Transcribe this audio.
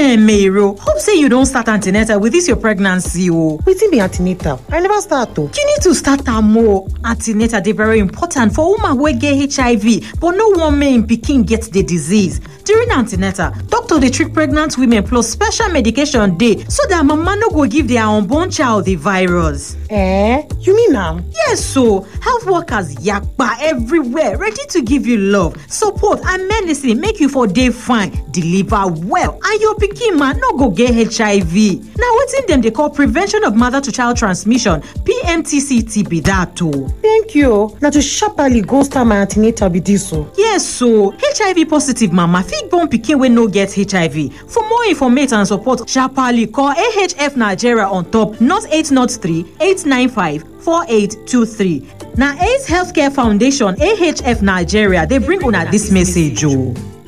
Mero, hope say you don start antenatal with this your pregnancy o. wetin be antenatal i never start o. You need to start am o. Antenatal dey very important for woman wey get HIV but no wan make im pikin get the disease. During antenatal, doctor dey treat pregnant women plus special medication dey so that mama no go give their unborn child the virus. eh you mean am. Yes o, health workers yakpa everywhere ready to give you love, support and medicine make you for dey fine, deliver well and your pikin ma no go get HIV. Na wetin dem dey call prevention of mother to child transmission PMTCT be that o. thank you o na to sharparly go start my antenatal be dis o. Yes o, HIV positive mama fit born pikin wey no get HIV. For more information and support, sharparly call AHF Nigeria on top 0803 895 4823. Na AIDS Healthcare Foundation AHF Nigeria dey bring una dis message o.